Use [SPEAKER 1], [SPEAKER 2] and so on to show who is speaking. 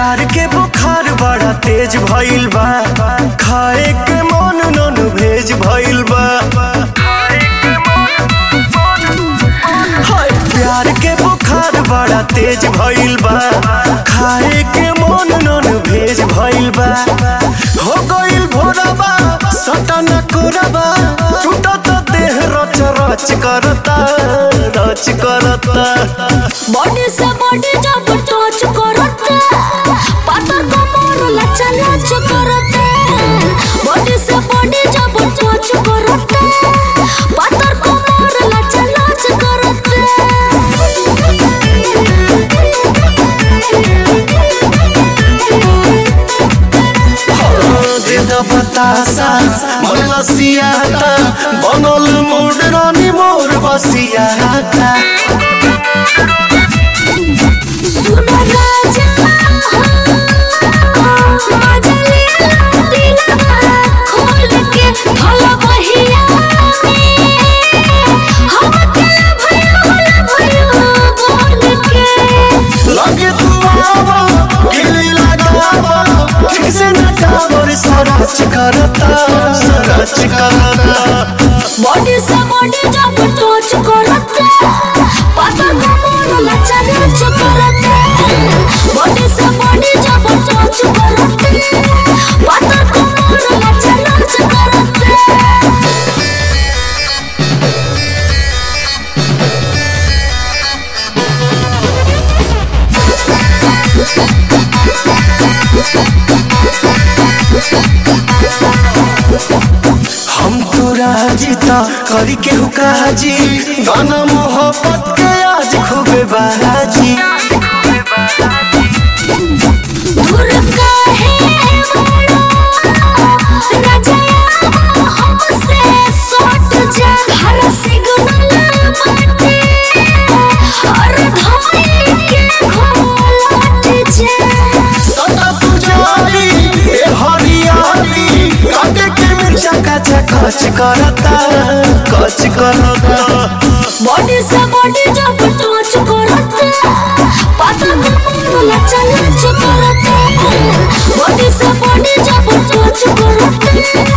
[SPEAKER 1] प्यार के बुखार बड़ा तेज भइल बा खाए के मन नन भेज भइल बा हाय, प्यार के बुखार बड़ा तेज भइल बा खाए के मन नन भेज भइल बा हो गइल भोरबा सटन कोरबा टूटत देह रच रच करता रच करता
[SPEAKER 2] बॉडी से बॉडी जब टच करते पातर कमर लचा लच करते बॉडी से बॉडी जब टच करते पातर कमर लचा लच करते
[SPEAKER 1] देद बतासा मन लसियाता बनल मोड रानी मोर बसियाता
[SPEAKER 2] सुनो राजा मजा ले दिलवा खोल के भला बहिया हम अकेला भयो होला भयो बोल के
[SPEAKER 1] लगे तू आवा गिली लगावा ठीक से नचावर सरच करता सरच करता
[SPEAKER 2] बॉडी से बॉडी जब टच करते पता कमर लचा लच करते बॉडी से बॉडी जब टच करते पता कमर लचा लच करते
[SPEAKER 1] हम तो राजीता करी के हुकाजी गाना मोहब्बत के आज खूबे बाजी
[SPEAKER 2] दूर काहे बड़ा राजा हमसे सट जा हर सिग्नल बाटे हर धमनी के घोलट जा
[SPEAKER 1] सदा पुजारी ए हरियाली काटे के मिर्चा कचा कच करता कच करता
[SPEAKER 2] बॉडी से बॉडी जब टच करते पता कमर लचा लच करते बॉडी से बॉडी जब टच करते